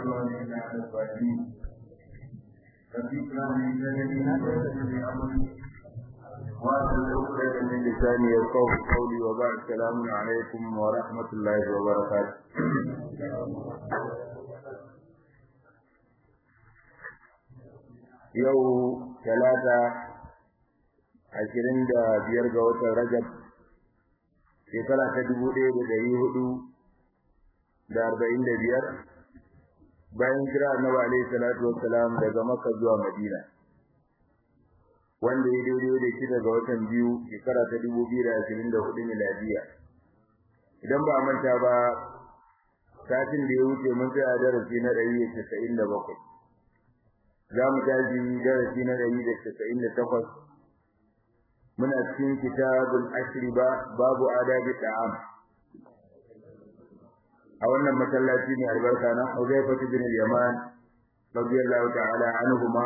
وإنا على الظالمين فذكرى من ذلك ويسر أمري وأسأل عقدة من لساني يفقه قولي وبعد السلام عليكم ورحمة الله وبركاته yau talata ashirin da biyar ga watan rajab shekara ta dubu ɗaya da ɗari hudu da arba'in da biyar bayan kira annabi alaihi salatu wassalam daga makka zuwa madina wanda ya daidai da shi daga watan biyu shekara ta dubu biyu da ashirin da hudu miladiya idan ba manta ba satin da ya wuce mun tsaya darasi na ɗari da casa'in da bakwai za mu tashi darasi na ɗari da casa'in da takwas muna cikin kitabul ashri ba babu adabi ta'am a wannan masallaci ne albarka na Huzaifa bin Yaman radiyallahu ta'ala anhuma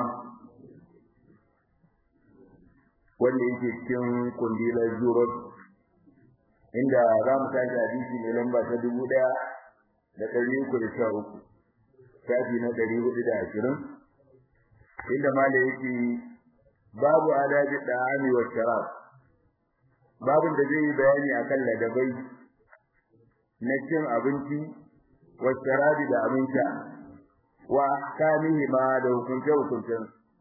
wanda yake cikin kundilar Zurot inda za mu tashi hadisi mai lamba ta dubu ɗaya da ɗari uku da sha uku shafi na ɗari hudu da ashirin inda mala yake babu adabi da'ami wa sharab babin da zai yi bayani akan ladabai na cin abinci wa sharabi da abinci wa ahkamihi ma da hukunce hukuncen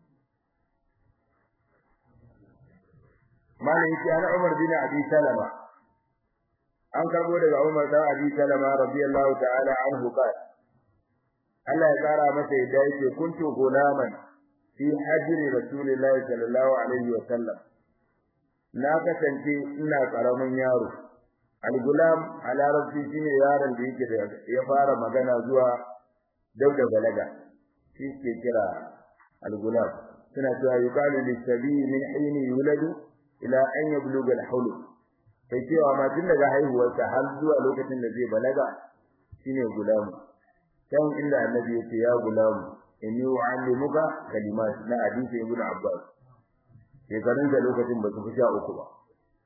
mala yake ana Umar bin Abi Salama an karbo daga Umar da Abi Salama radiyallahu ta'ala anhu qala Allah ya kara masa yadda yake kuntu gulaman fi hajri rasulillahi sallallahu alaihi wa sallam na kasance ina karamin yaro al-gulam a larabci shine yaron da yake da ya fara magana zuwa dauda balaga shi ke kira al-gulam suna cewa yuqalu lis-sabi min hini yuladu ila an yabluga al-hawl kai cewa ma tun daga haihuwarsa har zuwa lokacin da zai balaga shine gulamu kan inda annabi yake ya gulamu inni u'allimuka kalimat na hadisi ibn abbas shekarun da lokacin ba su fi sha uku ba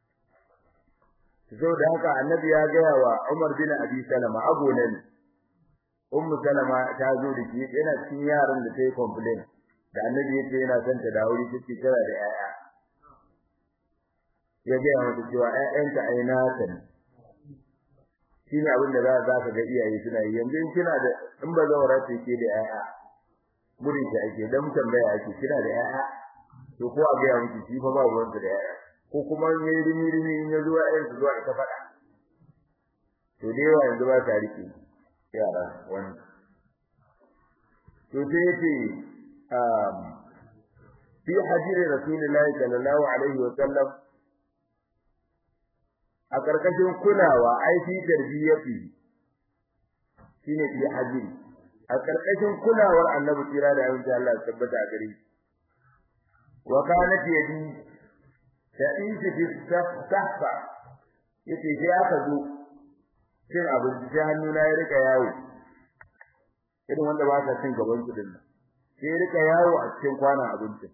so da haka annabi ya gaya wa umar bin abi salama agola ne ummu salama ta zo da shi yana cikin yaran da ta yi complain da annabi yace yana son ta da aure take tara da yaya ya gaya mata cewa ƴaƴanta ai nata ne shine abin da za ka ga iyaye suna yi yanzu in kina da in ba zawara ce ke da yaya gurin shi ake dan tambaya ake kina da yaya to ko a ga miki shi fa ba ruwan da yaya ko kuma ne rimi rimi in yazo ayin su zuwa ita fada to dai wa yanzu ba ta rike yara wani to sai yace um fi hajiri rasulullahi sallallahu alaihi wa sallam a karkashin kulawa ai fi tarbiyyati shine fi hajiri a karkashin kulawar annabi kira da yayin Allah ya tabbata a gare shi wa kanat yadi ta'isi fi sahfa yace sai aka zo cin abinci sai hannuna ya rika yawo irin wanda ba sa cin gaban su dinnan sai ya rika yawo a cikin kwanan abincin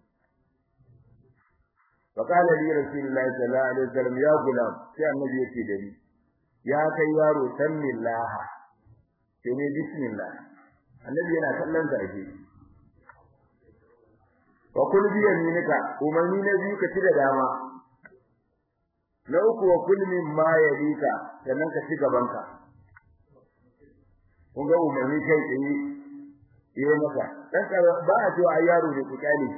wa qala li rasulillahi sallallahu alaihi wasallam ya gulam sai annabi yake da ni ya kai yaro sammillah sai ne bismillah annabi yana kallon sa ake wa kul bi yaminika umarni na biyu ka ci da dama na uku wa kul min ma yalika sannan ka ci gabanka kun ga umarni kai tsaye yi maka dan ka ba a cewa ai yaro ne ku kale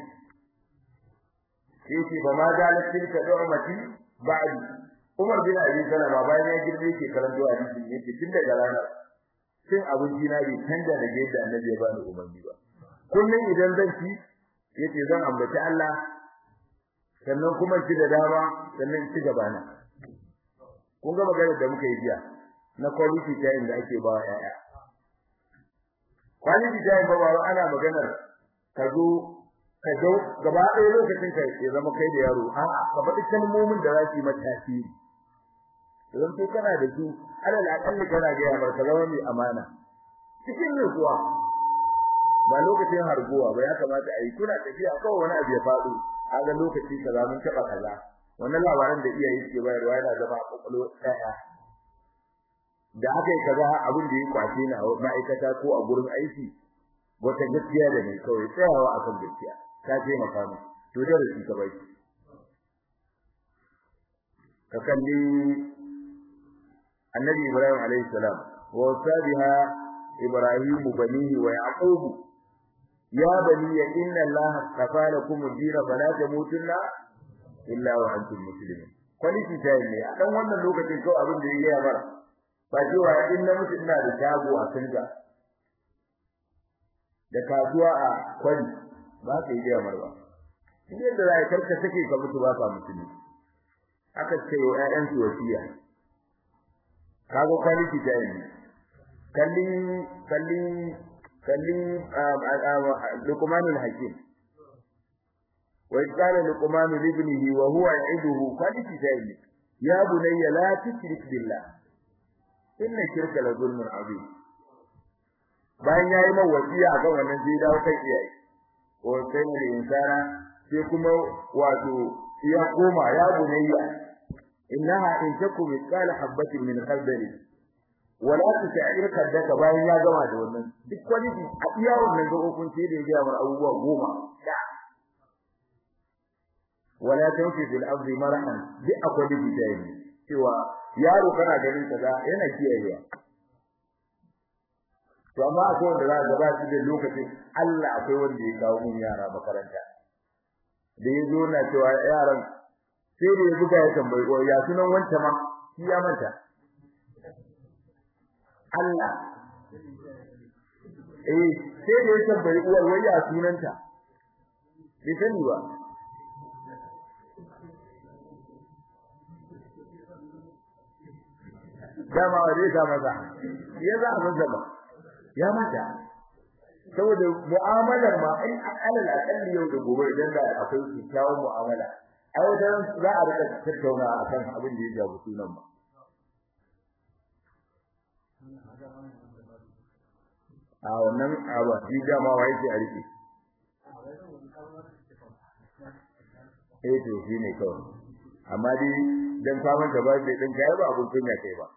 yake ba ma zalat tilka du'mati ba'di Umar bin Abi Salama bayan ya girbe ke karanto hadisi yake tun daga ranar cin abinci na bai canza da yadda annabi ya bani umarni ba kullun idan zan ci yace zan ambaci Allah sannan kuma ci da dama sannan ci gaba na kun ga magana da muka yi jiya na quality time da ake ba yaya quality time ba ba ana maganar ka zo ka zo gaba ɗaya lokacin ka ya zama kai da yaro a'a ka faɗi kalmomin da za su yi mata tasiri idan to kana da su alal akalli kana ga yamar ka zama mai amana cikin nutsuwa ba lokacin harguwa ba ya kamata a yi kuna tafiya kawai wani abu ya faɗo kaga lokaci kaza mun taɓa kaza wannan labaran da iyaye suke bayarwa yana zama a kwakwalwa ɗaya da aka yi kaza abin da ya kwace ni a ma'aikata ko a gurin aiki wata gaskiya da ne kawai tsayawa akan gaskiya ta taimaka mu to da shi ka bai ka kalli annabi ibrahim alayhi salam wa sabiha ibrahim banihi wa yaqub ya bani inna allah astafa lakum ad-din fala tamutunna illa wa antum muslimun quality time ne a dan wannan lokacin kawai abin da yake ya bar ba cewa in na mutu ina da shago a Singa da kasuwa a kwari ba ka yi da marwa in yadda za ka karka take ka mutu ba ka mutune aka ce wa ƴaƴan su wasiya kago quality time ne kallin kallin kallin luqmanul hakim wa qala luqman li ibnihi wa huwa ya'iduhu quality time ya bunayya la tushrik billah inna shirka la zulmun azim bayan yayi man wasiya akan wannan sai dawo kai iyaye ko sai ne insana sai kuma wato ya koma ya bunayya innaha in takum mithqala habatin min khardal wala tusa'ir kaddaka bayan ya gama da wannan duk wani a iya wannan gabobin sai da ya ga mar abubuwa goma wala tanfi fil ardi marahan duk akwai bidayi cewa yaro kana ganin kaza yana kiyayewa to amma akwai wanda za ka ba shi da lokacin Allah akwai wanda ya kawo mun yara makaranta da ya zo na cewa yaran sai da ya buga ya tambayi ko ya sunan wanta ma shi ya manta Allah eh sai da ya tambayi uwar wai ya sunanta bai sani ba dama wa zai kama za ya za a zaba ya mata saboda mu'amalar ma in alal akalli yau da gobe idan da akwai kyakkyawar mu'amala ai wajen za a rika tattauna akan abin da ya jabu sunan ba a wannan abu shi dama wa yake a rike eh to shi ne kawai amma dai dan samun da ba zai din kai ba abun kunya kai ba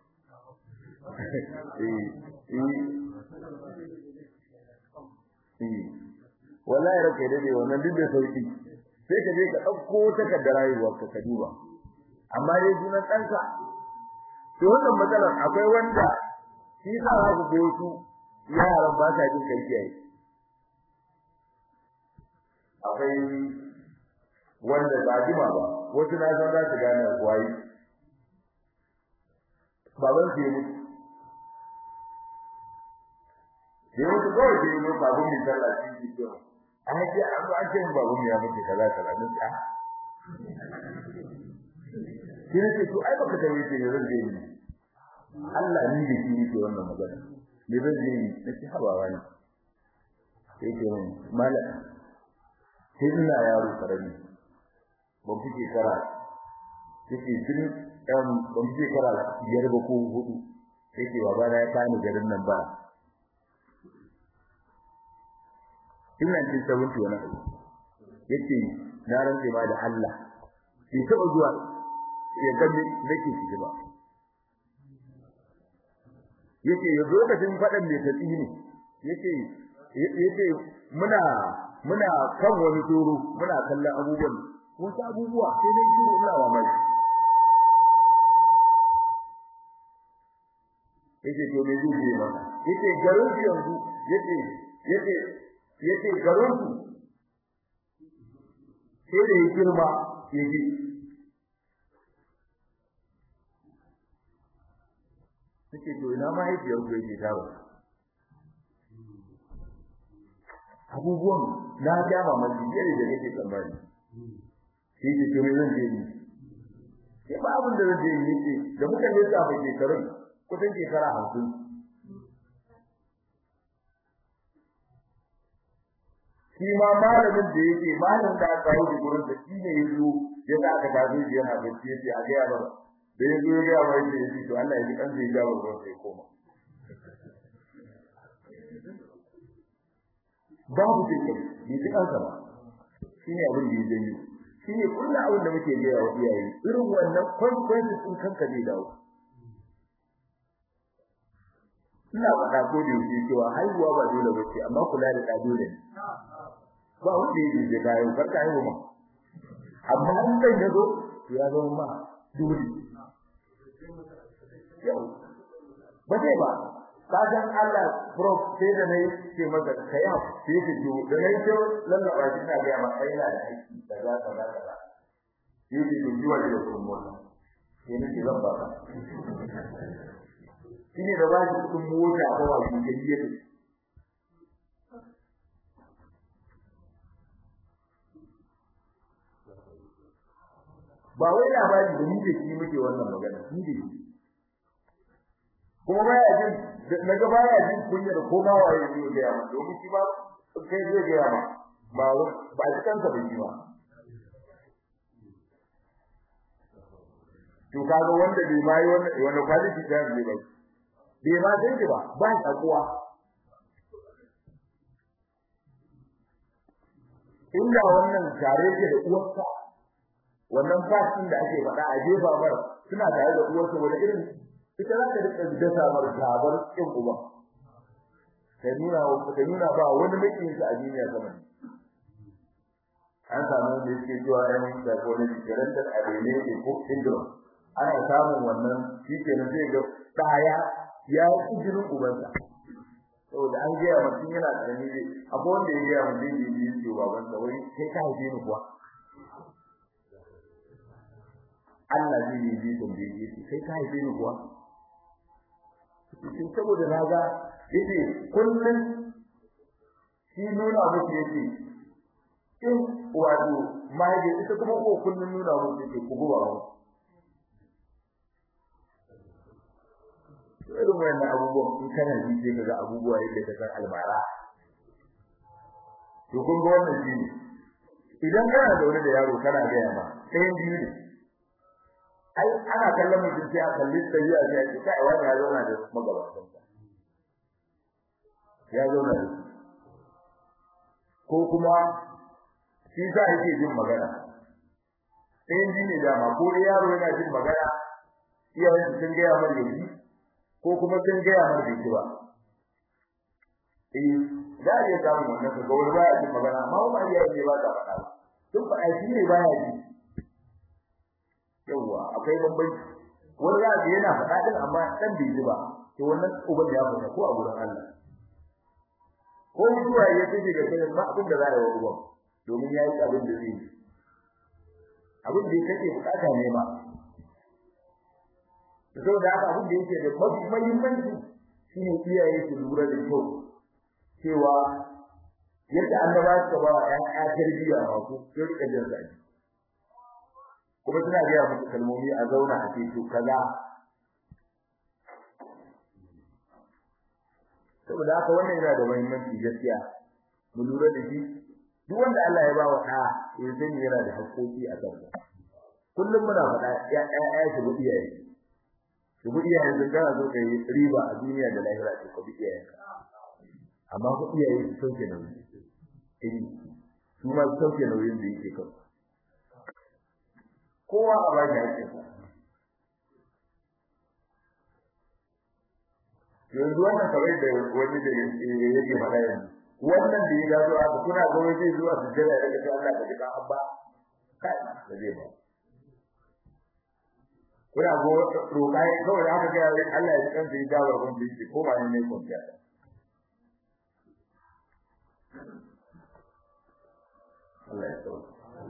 wallahi rake da ne wannan duk da sauki sai ka je ka dauko takardar rayuwar ka duba amma dai sunan ɗanka to wannan matsalar akwai wanda shi sa za ku go su yaran ba sa jin kai kiyaye akwai wanda ba jima ba wasu na san za su gane wayi baban su yi mutu da yau ko da yau babu mi sallah shi ke to a ji an ba ce babu mi ya muke kaza kaza ne ta kire ce to ai baka tayi ce zan je ni Allah ni da shi ke wannan magana ne zan je ni nace haba wani sai ke mun mala sai ina yaro karami ban fice kara yake tun ɗan ban fice kara biyar ba ko hudu sai ke baba na ya kani garin nan ba ina cin sabunci wani abu yace na rantse ma da Allah bai taba zuwa ya ga nake shi ba yace ya lokacin fadan mai tatsi ne yace yace muna muna kan wani toro muna kallon abubuwan wasu abubuwa sai dai shiru ina wa mai yace to me zai yi maka yace garin yanzu yace yace yace garin su sai da girma yaje yace to ina ma yake yau yake dawo abubuwan na ga mamaki yare da yake tsammani sai ce to me zan je ni sai ba abin da zan je ni ce da muka yi tsafa shekarun kusan shekara 50 shi ma malamin da yake malamin da aka yi gurin da shi ne yazo ya da aka tafi shi yana bacci yace a ga yaro da yazo ya ga mai yace to Allah ya ji kan zai ga wurin sai koma babu dukkan ni duk an sama shine abin da yake yi shine kullu abin da muke gaya wa iyaye irin wannan consequences din kanka ne dawo ina ina faɗa ko da yake cewa haihuwa ba dole ba ce amma kula da ɗa dole ne ba wanda yake je kayan farka haihu ma amma in kai ya zo ya zo ma dole yau ba zai ba kajan Allah prof sai da nayi ce maka kai ha sai ka ji da nayi ce lallaba shi na ga maka ina da aiki da za ka za ka yi ki ji wa da kuma sai ne ki zan ba ka shine da ba shi kun mota ko wa shi ke yi ba wai labari da ni da shi muke wannan magana ni da shi kuma baya jin na ga baya jin kunya da koma waye zai ga ya domin shi ba kai zai ga ya ba ba shi kansa da shi ba to kaga wanda bai mai wannan wannan quality da zai ba bai ma san shi ba ba shi akuwa inda wannan tare ke da uwarsa wannan fasin da ake faɗa a jefa bar suna tare da uwarsa wani irin ita za ta rika dasa mar gabar kin uba ta nuna ta nuna ba wani makin shi a duniya sama an samu da yake cewa ɗan da kone jirantar abene ne ko syndrome ana samun wannan shi ke nan zai ga ɗaya ya yi jinin ubansa saboda an gaya mutum yana ƙarami ne akwai wanda ya gaya mutum da yi ce babansa wai kai ka haife ni kuwa Allah zai yi ji tambaye shi kai ka haife ni kuwa shi saboda na ga yace kullun shi nuna muku yace in wato mahaifi ita kuma ko kullun nuna muku yace ku gowa mu irin wannan abubuwan in kana ji sai kaga abubuwa yadda ka san almara to kun ga wannan shi ne idan kana da wani da yaro kana ga yamma ɗayan biyu ne ai ana kallon mutum sai a kalli tabi'a sai a ce kai wani ya zauna da magabatan sa ya zauna da ko kuma shi sa yake jin magana sai ji ne dama ko da yaro yana jin magana iyayen sun ga ya mar yaji ko kuma sun ga ya mar bai ba eh da ya samu wannan ga wani baya jin magana amma ba ya ne ba ta faɗa ba duk ba shi ne baya ji yawa akwai bambanci wani za ga yana faɗa din amma dan bai ji ba to wannan uban ya fita ko a gurin Allah ko mutuwa ya tafi ga kai ba abin da za ya yi uban domin yayi abin da zai abin da kake bukata ne ma saboda haka abin da yake da mafi muhimmanci shine iyaye su lura da kyau cewa yadda annaba suka ba wa ƴaƴa tarbiyya ba ku sai rika jin zaki kuma suna gaya musu kalmomi a zauna a ce to kaza saboda haka wannan yana da muhimmanci gaskiya mu lura da shi duk wanda Allah ya ba wa ɗa ya sani yana da haƙƙoƙi a kansa kullum muna faɗa ya ya shi bu iyaye shi bu iyaye sun kana so kai riba a duniya da lahira ce ko bi iyaye amma ku iyaye su sauke nauyi eh su ma sauke nauyin da yake kansu kowa a ba shi haƙƙinsa yanzu wannan kamar da wani da yake faɗa yanzu wannan da ya gado aka kuna ga wani zai zuwa sujjada ya ga Allah ka jika abba kai da zai ba kuna go roƙa kawai aka ga Allah ya kanta ya dawo gun da yake ko ba ne ne kwanciya Allah ya tsawo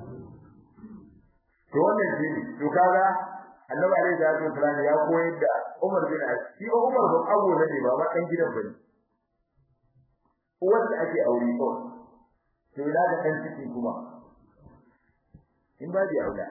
to wannan shi to kaga annabi alaihi salatu wasallam ya koyar da Umar bin Affan shi Umar ba abu ne ba ma dan gidan bane wanda ake aure ko to ina da kan ciki kuma in ba di aula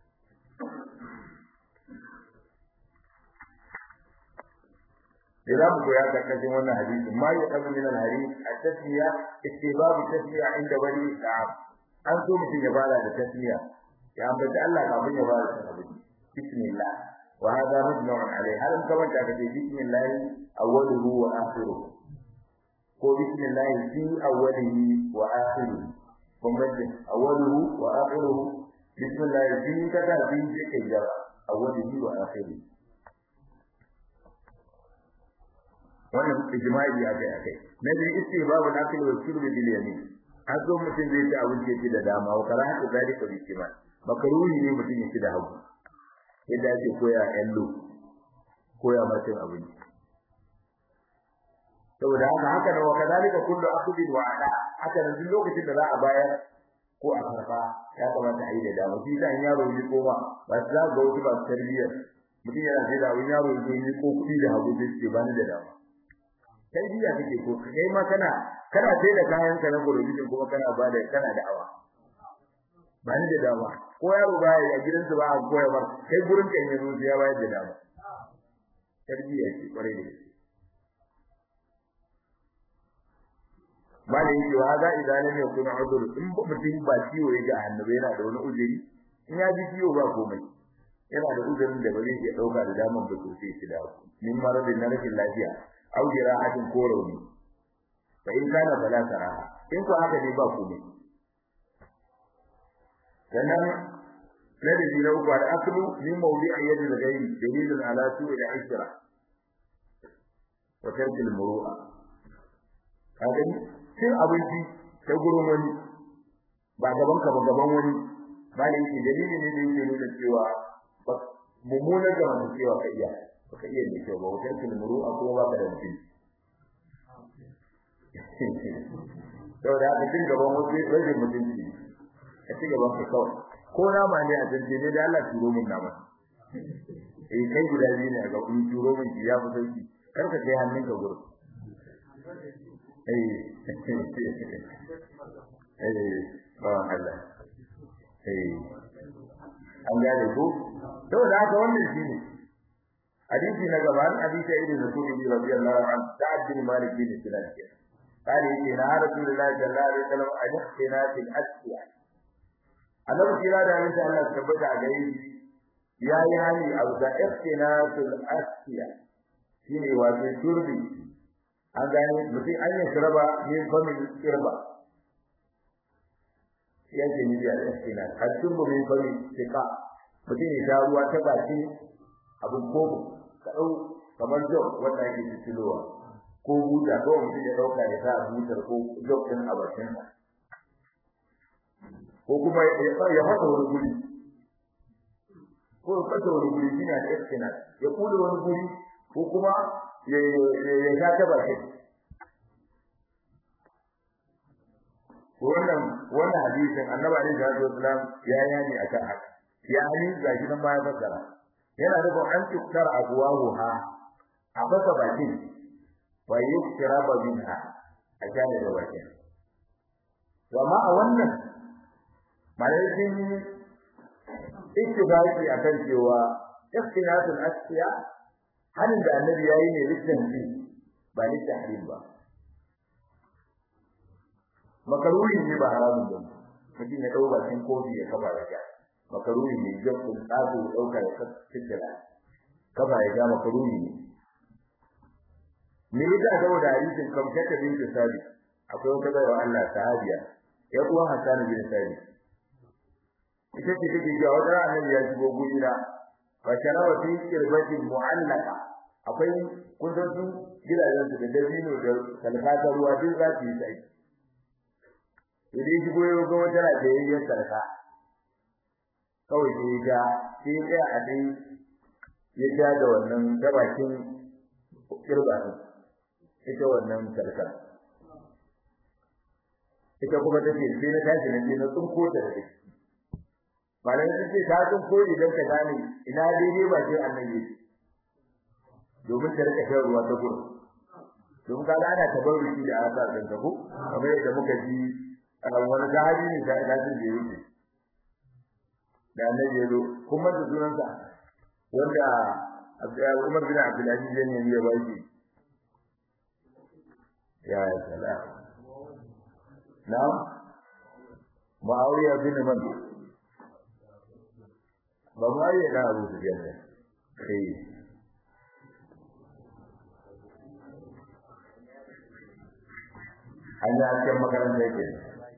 Idan mu ya ga kashin wannan hadisi ma ya kaza min al-hadith at-tasmiya ittibabu tasmiya inda wali ta'ab an so mutum ya fara da tasmiya ya ambaci Allah kafin ya fara da hadisi bismillah wa hadha mujma'un alayhi har kaman ta kace bismillah awwaluhu wa akhiruhu ko bismillah fi awwalihi wa akhirihi bambancin awwaluhu wa akhiruhu bismillah fi kaza fi kai jara awwalihi wa akhirihi wannan ijma'i ya kai akai na biyu istibabu nakil wa shurbi bil yamin an zo mutum zai ci abinci ya ci da dama wa karahatu zalika bi shimal makaruhi ne mutum ya ci da hagu yadda ake koya yallo koya mutum abinci saboda haka haka da wakadalika kullu akhdin wa ada haka nan duk lokacin da za a bayar ko a karba ya kamata a yi da dama shi dan yaro ne ko ba ba za ga wasu ba tarbiyyar mutum yana sai da wani yaro ne ko kuɗi da hagu sai ce bani da dama tarbiyya kake ko kai ma kana kana sai da kayan ka na gurbin kuma kana ba da kana da awa bani da dama ko yaro ba ya gidansu ba a koya ba kai gurin ka yanzu ya bayar da dama tarbiyya ce kwarai da gaske malai yake wa za idan ne kuna udur in ba mutum ba ciwo ya ga annabi yana da wani uzuri in ya ji ciwo ba komai yana da uzurin da ba zai iya dauka da daman ba to sai shi da min maradin na rashin lafiya au jira'atin ko rauni fa in kana fala saraha in ko haka ne ba komai sannan na da jira uku da aklu min mawdi'i yadi da gairi dalilun ala su'i al-ishra wa tarki al-muru'a kaga cin abinci ta gurin wani ba gaban ka ba gaban wani ba ne yake dalili ne da yake nuna cewa mummunan da wani cewa ka iya baka iya ne cewa ba wutar kilmuru a kuma baka da mutum saboda haka cin gaban wasu rage mutunci ka ci gaban ka kawai ko nama ne a janje ne da Allah turo min nama eh kai guda biyu ne a ga kun turo min ya fi sauki kar ka kai hannunka gurin an gane ko saboda haka wannan shine hadisi na gaba an hadisi ibn Mas'ud radiyallahu anhu sa'ad bin Malik bin Sinan قال إن رسول الله صلى الله عليه وسلم أن يحسنا في الأسيا annabi kira da insha Allah tabbata a gare shi yayi hani a da ihtinasul asfiya shine wato turbi an gane mutum an yi shiraba min famin shirba yake ni da istina hatin bu min famin tika mutum ya sha ruwa ta baki abin koko ka dau kamar jog wanda yake fitilowa ko buta ko mutum ya dauka ya sa butar ko jog din a bakin sa ko kuma ya fata wani guri ko ya fata wani guri shine da istina ya kula wani guri ko kuma ya ya sha ta bakin wannan wannan hadisin annabi alaihi salatu wasalam ya yani akan haka ya hani gashi nan baya fassara yana da an tukar abuwahu ha a baka bakin wa yuktiraba minha a jani da bakin to amma a wannan malaikin ittifaqi akan cewa ikhtilatul asfiya hanin da annabi yayi ne litan ba litan ba makaruri ne ba haramun ba mutum ya dau bakin kofi ya kafa ya ga makaruri ne jabbun tsago ya dauka ya kakkira kafa ya ga makaruri ne me yasa saboda hadisin kamkata bin sabi akwai wata bayar Allah sahabiya ya kuwa Hassan bin Sabi ita ce take ga wata annabi ya shigo gurina fa sharawa fi kirbatin mu'allaka akwai kun san su gidajen su da dabino da kalkata ruwa duk za su yi sai idan shi goyo ga wata rajayyar sarka kawai sai ya sai ya a dai ya ja da wannan gabakin kirba ita wannan sarka ita kuma take sai na tashi na je na tsunko ta da take malam sai ce ta tsunko idan ka gane ina daidai ba sai annabi domin ta rika shan ruwa ta gurin domin kaga ana tabarruki da aka san ka ko kamar yadda muka ji wani sahabi ne da lafin da yake da annabi yazo kuma da sunansa wanda Umar bin Abdul Aziz ne ya baki ya salam na'am Muawiya bin Man ba Muawiya da Abu Sufyan ne eh an yi hasken makaranta yake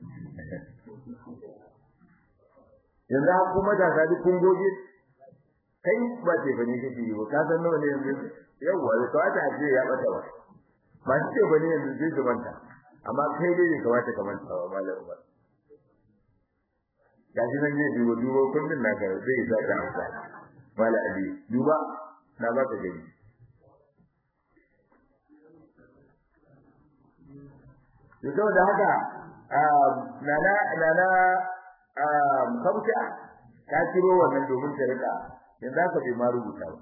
yanzu kuma da sadi kun goge kai ba ce bane kake yi ka san nawa ne yanzu yawa to ata ce ya bata ba masu ce bane yanzu zai su manta amma kai dai bai kamata ka manta ba malam Umar gashi nan ne dubo dubo kullun naka zai sa ta amsa malam Ali duba na ba ka gani to saboda haka nana nana kamta ta kiro wannan domin ta rika yanzu haka bai ma rubuta ba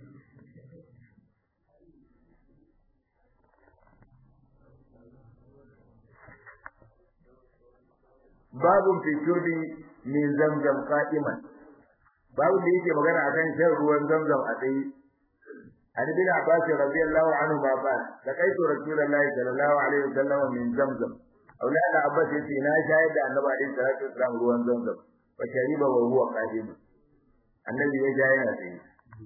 babun fi shurbi min zamzam qa'iman babu da yake magana akan shan ruwan zamzam a tsaye an bin abbas radiyallahu anhu ma ba da kaitu rasulullahi sallallahu alaihi wasallam min zamzam aulada abbas yace na shayar da annabi alaihi salatu wasallam ruwan zamzam fa shariba wa huwa qadim annabi ya ja yana tsaye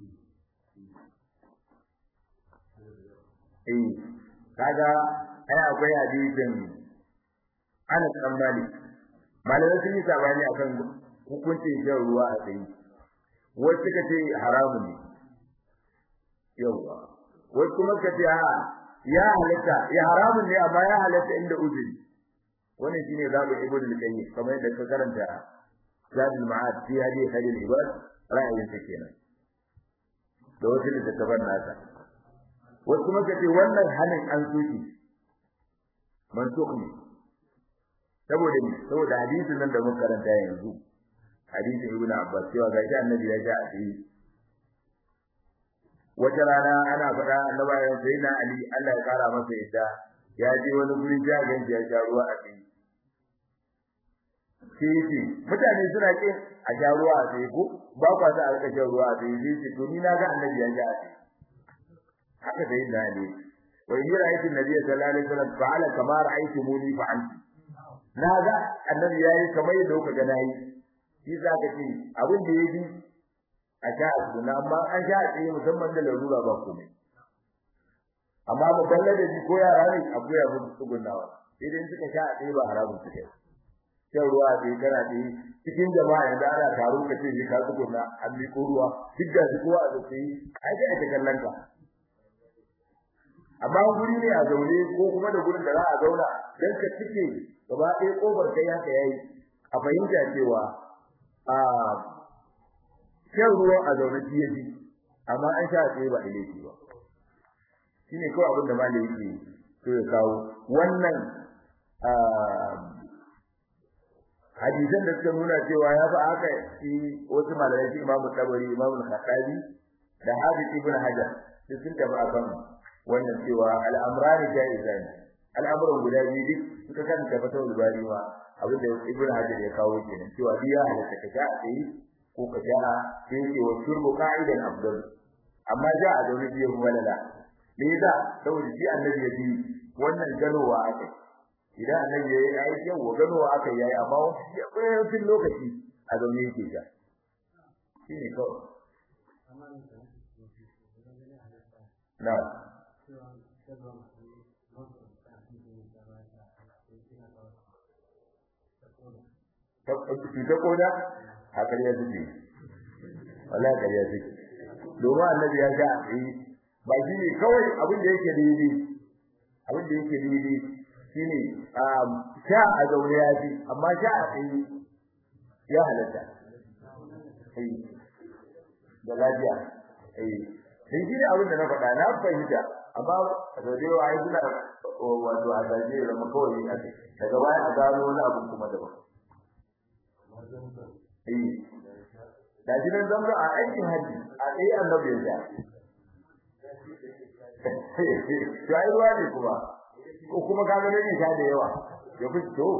eh kaga ai akwai hadisin Anas bin Malik malamai sun yi sabani akan hukuncin shan ruwa a tsaye wasu suka ce haramun ne yawa wasu kuma suka ce ya halatta ya haramun ne amma ya halatta inda uzuri wannan shine zabu ibnu al-qayyim kamar yadda ka karanta zadul ma'ad fi hadi khalil ibad ra'ayin sa kenan da wasu da tabar nasa wasu kuma suka ce wannan halin an soki mansukh ne saboda ni saboda hadisin nan da muka karanta yanzu hadisin ibnu abbas cewa ga shi annabi ya ja a wata rana ana faɗa annabi ya sai na ali Allah ya kara masa yadda ya je wani guri ja ganji ya sha ruwa a cikin sai mutane suna kin a sha ruwa a cikin ko ba kwa sa a rika shan ruwa a cikin sai ce to ni na ga annabi ya ja a cikin haka sai na ali wa in ra'aytu an-nabiy sallallahu alaihi wasallam fa'ala kama ra'aytumuni fa'altu na ga annabi yayi kamar yadda kuka ga nayi shi za ka ce abin da yayi a sha a suna amma an sha a tsaye musamman da larura ba komai amma ba balle da ji ko yara ne a koya musu tsugunnawa idan suka sha a tsaye ba haramun su kai shan ruwa a tsaye kana tsaye cikin jama'a yanzu ana taro ka ce ka tsugunna an miƙo ruwa duk da kowa a tsaye ai sai ake kallon ka amma guri ne a zaune ko kuma da gurin da za a zauna dan ka cike gaba ɗaya kofar kai haka yayi a fahimta cewa a shan ruwa a zaune shi yafi amma an sha tsaye ba ilaifi ba shine kawai abin da malai yake so ya kawo wannan hadisan da suka nuna cewa ya fa haka shi wasu malamai shi imamu tabari imamu al-khattabi da hadith ibn hajar sun tafi akan wannan cewa al'amrani jaizan al'amuran guda biyu duk suka kan tabbatar da bari ma abin da ibn hajar ya kawo kenan cewa biya halatta ka sha a tsaye ko ka sha sai ce wa shurbu qa'idan afdal amma ja a zaune biyu walala me yasa saboda shi annabi ya bi wannan ganowa aka idan annabi yayi ai yau ganowa aka yayi amma wani lokaci a zaune yake sha shine kawai na ta koda a ƙarya suke wala ƙarya suke domin annabi ya ga yi ba shi ne kawai abin da yake daidai abin da yake daidai shi ne sha a zaune ya fi amma sha a tsaye ya halatta da lafiya sai shi ne abin da na faɗa na fahimta amma a sau da yawa ai suna wato a zaje da zama kawai ne ake daga baya a gano wani abu kuma daban eh da shi nan zama a aikin haji a tsaye annabi ya to ai ruwa ne kuma ko kuma ka ga ne sha da yawa ya fito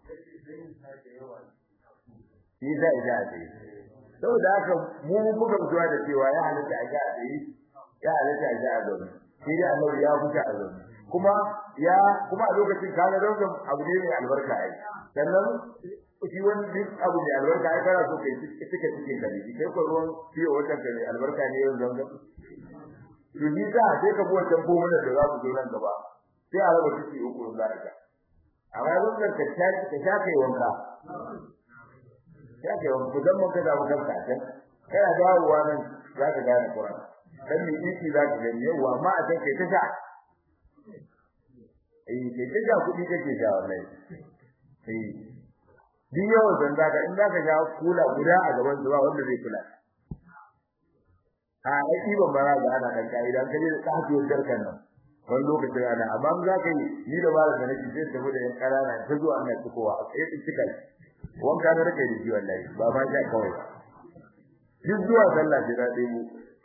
shi zai ja a tsaye saboda haka mu muka fitowa da cewa ya halatta a ga a tsaye ya halatta a ga a zaune shi da annabi ya fita a zaune kuma ya kuma a lokacin kaga don abu ne mai albarka ai sannan shi wani duk abu da albarka ai kana so kai cika cikin ka kai ko ruwan fiye wata ka mai albarka ne yau zanga to ni za sai ka buwa tambo mana da za ku zo nan gaba sai a raba ciki uku za ka amma yanzu ka ka sha ka sha kai wanka ya kai wanka dan mun ka da mu kanka can kana dawowa nan za ka gane Qur'an dan ni iki za ka gani yawa amma a can kai ta sha eh kai ta ja kuɗi kake ja wallahi eh duk yawan san zaka in zaka ja kula guda a gaban zuwa wanda zai kula a ai ibon ba za ga ana dan kai idan kaje ka haɗu jarkan nan wani lokacin ana amma in zaka yi ni da ba da nake sai tafi da yan karana ta zuwa ana cikowa a sai cika wanka da rake da shi wallahi ba ma ja kawai duk zuwa sallah ji da dai mu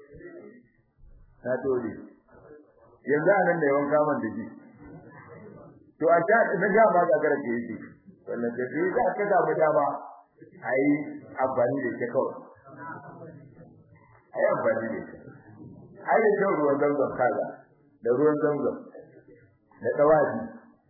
ta dole yanzu anan da yawan kaman da shi to a ta na ga ma ga garake yake wannan da shi da aka samu dama ai amfani da shi kawai ai amfani da shi ai da shan ruwan zanzan kaza da ruwan zanzan da tawazi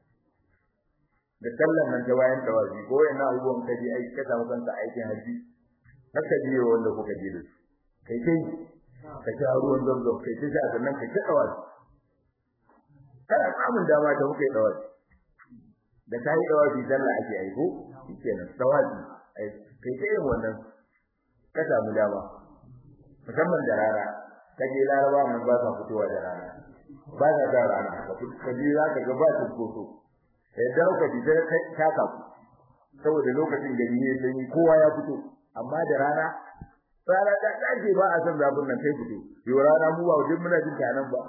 da sallan nan ta bayan tawazi ko yana abubuwan kaji ai ka samu kanka aikin haji haka biyo wanda kuka ji da su kai kai ka sha ruwan zanzan kai ta sha sannan kai ta tawazi kana samun dama da kuka yi tawazi da kai tawazi sallah ake aiko kenan tawazi ai kai kai wannan ka samu dama musamman da rana kaje laraba nan ba sa fitowa da rana ba sa da rana kaje za ka ga ba su koso sai da ka ji da kai taka ku saboda lokacin gari ne sanyi kowa ya fito amma da rana rana da dace ba a san zafin nan kai fito yau rana mu ba wajen muna jin ta nan ba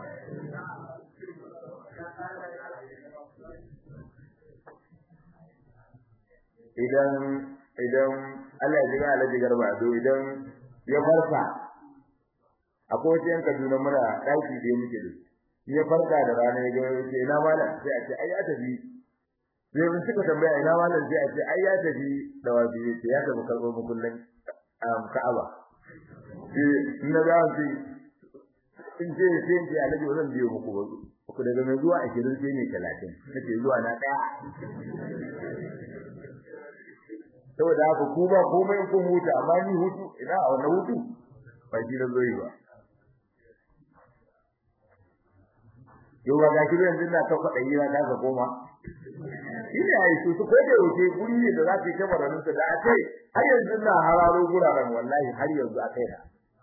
idan idan Allah ya ji Allah garba do idan ya farka akwai wasu yan Kaduna muna daki da muke da ya farka da rana ya ga yace ina malam sai a ce ai ya tafi sai mun suka tambaya ina malam sai a ce ai ya tafi da wabi yace ya tafi karbo mukullin Ka'aba sai na ga shi in ce sai in ce alaji wannan biyo muku ba ku daga mai zuwa 20 sai ne 30 nake zuwa na daya saboda haka ku ba komai kun huta amma ni hutu ina a wannan hutu ba shi da zoyi ba yau ga gashi yanzu na ta faɗa yi na ka koma ina yi su ko da yake guri ne da za ka yi kamaranin da a kai har yanzu na hararo guraren wallahi har yanzu a kai na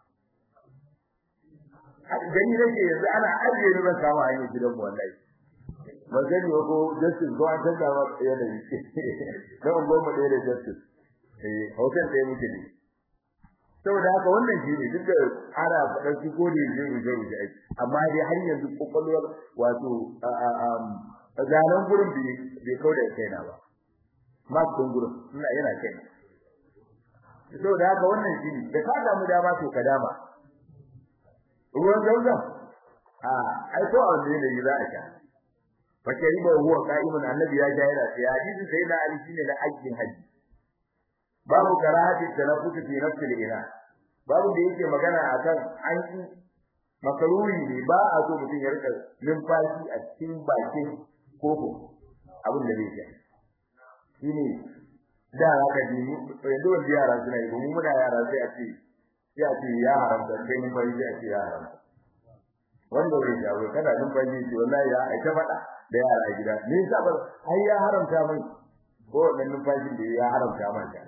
gani nake yanzu ana ajiye ni ban samu hanyar gidan mu wallahi ba sani ba ko justice ko an canza ba yanayi don goma ɗaya da justice eh hotel ɗaya muke ne saboda haka wannan shi ne duk da ana faɗar su ko da yake ruje ruje aiki amma dai har yanzu kokolwar wato zanen gurin bai bai kauda kaina ba ma kun gurin ina yana kaina saboda haka wannan shi ne da ka samu dama to ka dama ruwan zauzan a ai ko a wanda ne za a sha wace riba huwa qa'imun annabi ya jayira sai hadisi sai na ali shine da ajin haji babu karahati tanaffus fi nafsi al-ina babu da yake magana akan an yi makaruhi ne ba a so mutum ya rika numfashi a cikin bakin koko abin da zai yi shine da haka ji yanzu wanda yara suna yi mu muna yara sai a ce sai a ce ya haramta sai numfashi sai a ce ya haramta wanda bai jawo kana numfashi ce wallahi ya aika faɗa da yara gida me yasa ba ai ya haramta mai ko wannan numfashin da ya haramta mai ta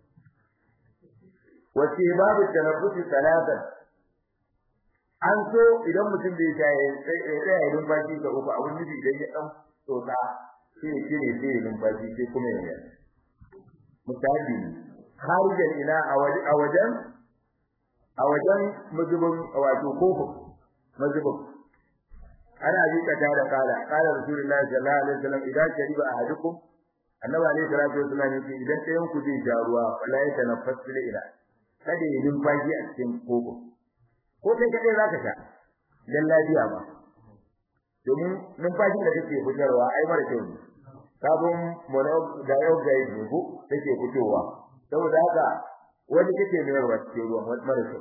wace babu tanaffusi salatan an so idan mutum bai ta yi sai ya tsaya numfashi ga uku abun nufi idan ya dan tsotsa sai ya cire sai ya numfashi sai kuma ya yi mutabi kharijan ila a wajen a wajen mazubin wato kofin mazubin ana bi kata da kala kala rasulullahi sallallahu alaihi wasallam idan shariba ahadukum annabi alaihi salatu wasallam yake idan ɗayan ku zai ja ruwa wala ya tanaffas bil ila kada ya numfashi a cikin koko ko kai kadai zaka sha dan lafiya ba domin numfashin da kake fitarwa ai mara kyau ne sabon monoxide ne ko take fitowa saboda haka wani kake ne ruwa cikin ruwan mara kyau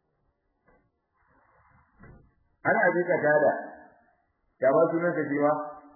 ana abi kata ya ba sunan sa jiwa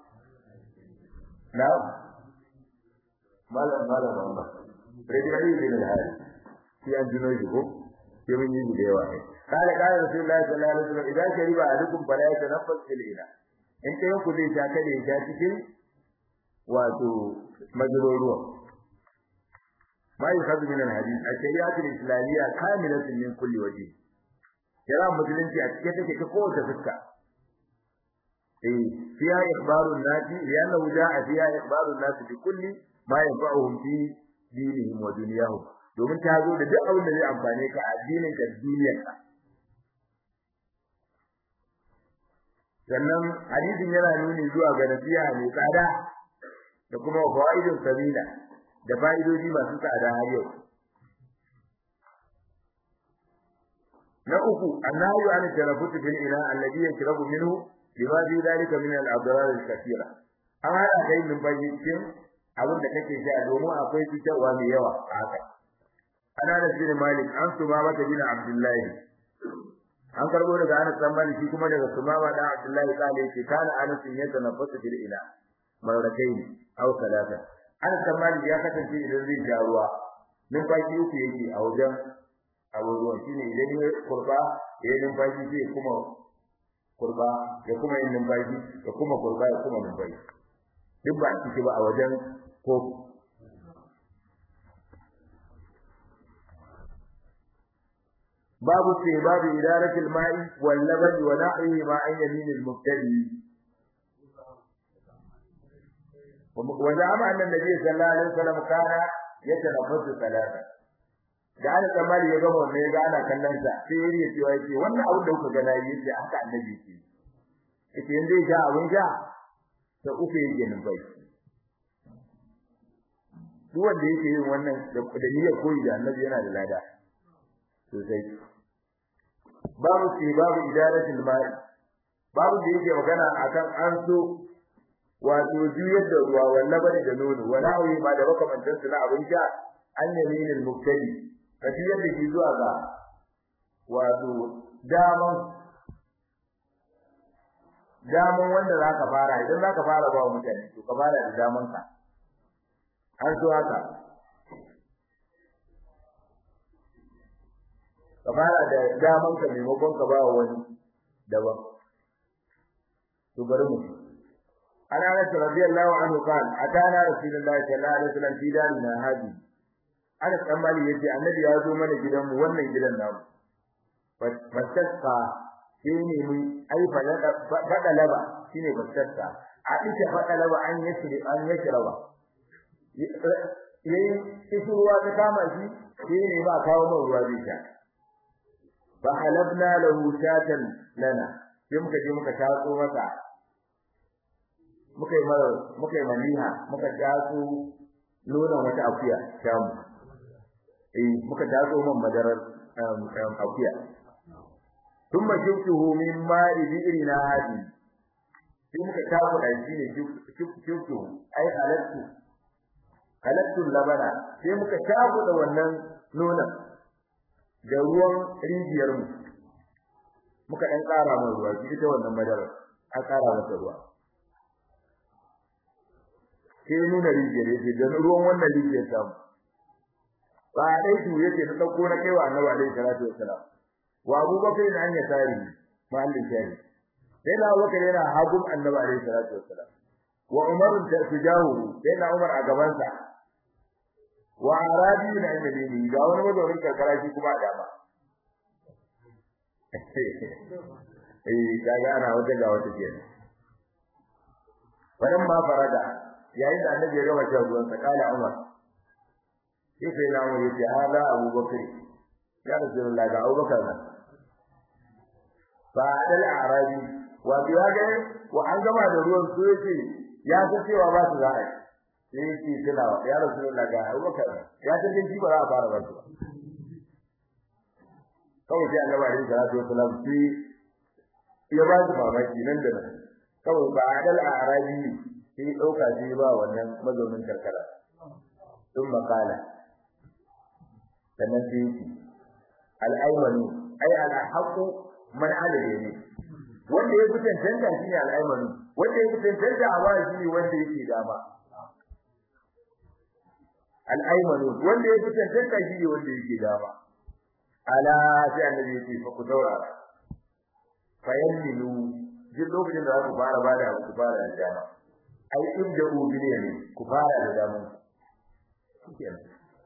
na malam malam Muhammad rediyo bin al-hadi shi an jino shi ko ke mun yi da yawa ne kale kale rasulullahi sallallahu alaihi wasallam idan shariba alukum fala yatanaffas fil ina in kai ku zai ta kade ta cikin wato majruruwa ma yukhadhu min al-hadith al-shari'atu al-islamiyya kamilatun min kulli wajh kira musulunci a cikin take ta kowace fuska eh fiya ikhbarun nasi lianna ja'a fiya ikhbarun nasi bi kulli ma yanfa'uhum fi dinihim wa dunyahum domin ta zo da duk abin da zai amfane ka a addinin ka duniyarka sannan hadisin yana nuni zuwa ga nasiha mai tsada da kuma fawaidin sabila da fa'idoji masu tsada har yau na uku annahu an tarafutu bil ina alladhi yashrabu minhu lima fi dhalika min al adrar al kathira an hada kai min bayyicin abin da kake sha domin akwai cutarwa mai yawa a haka ana da bin malik an suma mata bin abdullahi an karbo daga Anas dan Malik shi kuma daga Sumama da Abdullahi kale yake kana Anas ya tanaffasu bil ila marratayn aw salata Anas dan Malik ya kasance idan zai ja ruwa numfashi uku yake a wajen abu ruwan shine idan ya kurba ya yi numfashi sai kuma kurba ya kuma yin numfashi ya kuma kurba ya kuma numfashi duk ba ciki ba a wajen kofi babu ce babu idaratul ma'i wal labani wa na'ihi ma an yamin al mubtadi wa zama anna nabi sallallahu alaihi wasallam kana yatanaffasu salata da ana tsammani ya gama wannan ya ga ana kallon sa sai ya riya cewa yake wannan abin da kuka ga nayi yace haka annabi yake yake in zai sha abin sha ta uku yake numfashi duk wanda yake yin wannan da niyyar koyi da annabi yana da lada sosai babu ce babu idaratul ma'i babu da yake magana akan an so wato juyar da ruwa wannan bane da nono wala hawi ba da makamantan su na abin sha an yaminul mubtadi ka juyar da shi zuwa ga wato daman daman wanda zaka fara idan zaka fara ba mutane to ka fara da daman ka an so haka ka fara da daman ka maimakon ka ba wani daban to bari mu ana Anas radiyallahu anhu kan atana rasulullahi sallallahu alaihi wasallam fi darina hadi Anas dan Mali yace annabi ya zo mana gidanmu wannan gidan namu fatasqa shine mun ai fada laba shine fatasqa a ita fada laba an yashri an yashraba yayin ruwa ta kama shi shine ba kawo man ruwa zai sha fa halabna lahu shatan lana sai muka je muka tatso masa muka yi mara muka yi maniha muka tatso nonon wata akuya shamu eh muka tatso man madarar akuya thumma shiftuhu min ma'i bi'rina hadi sai muka tatso da shi ne shiftuhu ai halattu halattu labana sai muka tatso da wannan nonon da ruwan rijiyar mu muka dan ƙara mai ruwa shi ita wannan madarar an ƙara masa ruwa sai nuna rijiyar yake da ruwan wannan rijiyar ta mu ba dai su yake ta dauko na kaiwa annabi alaihi salatu wassalam wa Abu Bakar an ya tari mahallin shari sai na Bakar yana hagun annabi alaihi salatu wassalam wa Umar ta tujahu sai na Umar a gaban sa wa arabi na annabi ga wani mazaunin karkara shi kuma a dama eh kaga ana wata ga wata kenan wannan ma farada yayin da annabi ya gama shan ruwan sa kala Umar sai sai na Umar yace hada Abu Bakar ya Rasulullah ga Abu Bakar nan fa dal arabi wa biyaga wa an gama da ruwan su yace ya san cewa ba su za'a sai yace suna ya Rasulullah ga Abu Bakar ya san din shi ba za a fara ba kawai sai annabi alaihi salatu wasallam sai ya ba su mamaki nan da nan kawai ba dal arabi sai dauka sai ba wannan mazaunin karkara sun makala sannan sai al-aymanu ay al-haqu man ala yami wanda ya fi tantanta shi ne al-aymanu wanda ya fi tantanta a wani shi ne wanda yake dama al-aymanu wanda ya fi tantanta shi ne wanda yake dama ala sai annabi ya ce fa ku daurara fa yamilu duk lokacin da za ku fara bada ku fara da dama ai ibda ubile ne ku fara da daman kenan